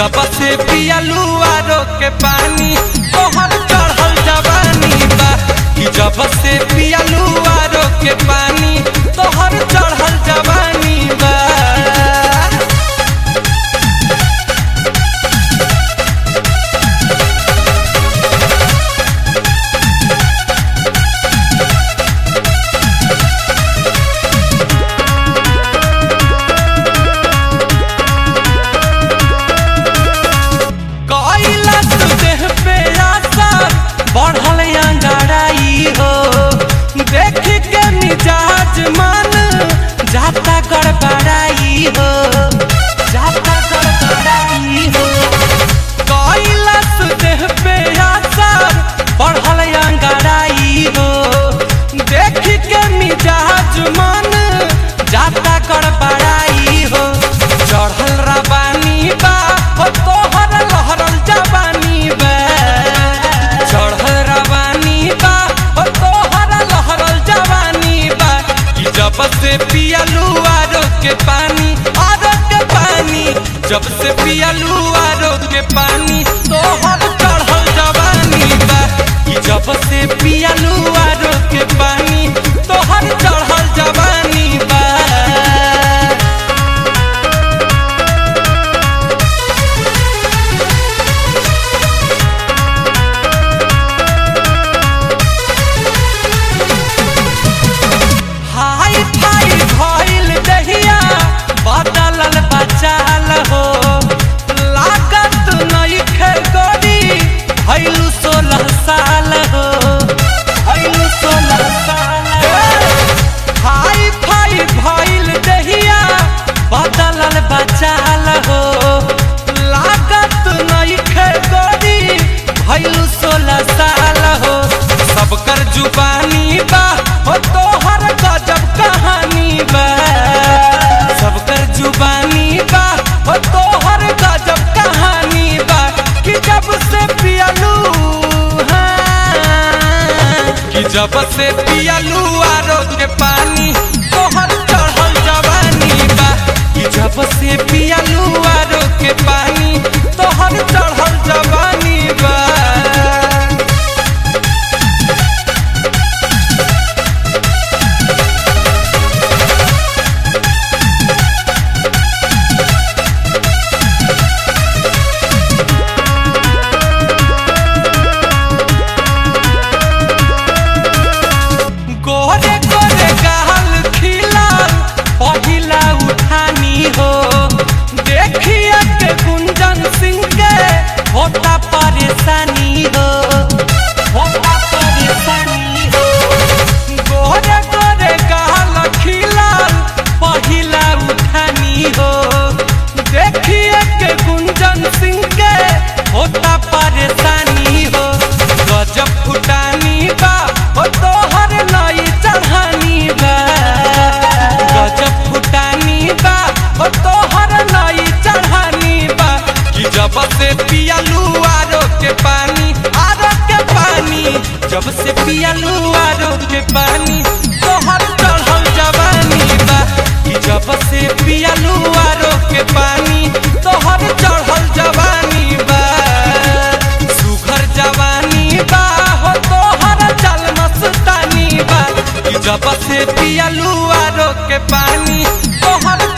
जब से पियलू आरो के पानी तोहर चढ़ल जवानी बा कि जब से पियलू आरो के पानी तोहर चढ़ल जवानी बा कैलाश देह पे आसर बढ़ल अंगाराई हो देख के मिजाज मन जाता गड़बड़ाई हो जाता गड़बड़ाई हो कैलाश देह पे आसर बढ़ल अंगाराई हो देख के मिजाज मन जाता गड़बड़ाई हो चढ़ल रबानी बा हो तोहर लहरल जवानी बा चढ़ल रबानी बा हो तोहर लहरल जवानी बा कि जब से पियलू आरो के पानी आरो के पानी जब से पियलू आरो के पानी तोहर चढ़ल जवानी बा कि जब से पियलू आरो के पानी तोहर चढ़ल जवानी बा हाय फाय भइल दहिया बदलल बचाल हो लागत नइखे गोरी भइलु सोलह साल हो भइलु सोलह साल हाय फाय भइल दहिया बदलल बचाल हो लागत नइखे गोरी भइलु सोलह साल हो सबकर जुबानी बा हो तोहर गजब कहानी बा सबकर जुबानी बा हो तोहर गजब कहानी बा कि जब से पियलू हाँ, कि जब से पियलू आरो के पानी तोहर चढ़ल जवानी बा कि जब से पियलू आरो के पानी तोहर चढ़ल जवानी बा गोरे गोरे गाल खिलाल पहिला उठानी हो देखिए के गुंजन सिंह के होता परेशानी हो होता परेशानी हो गोरे गोरे गाल खिलाल पहिला उठानी हो देखिए के गुंजन सिंह के होता परेशानी हो गजब फुटानी बा हो तोहर नई चढ़ानी बा गजब फुटानी बा हो तोहर नई चढ़ानी बा कि जब से पियलू आरो के पानी आरो के पानी जब से पियलू आरो के पानी तोहर चढ़ल जवानी बा कि जब से पियलू आरो के पानी तोहर चढ़ल जवानी बा सुघर जवानी बा हो तोहर चल मस्तानी बा कि जब से पियलू आरो के पानी तोहर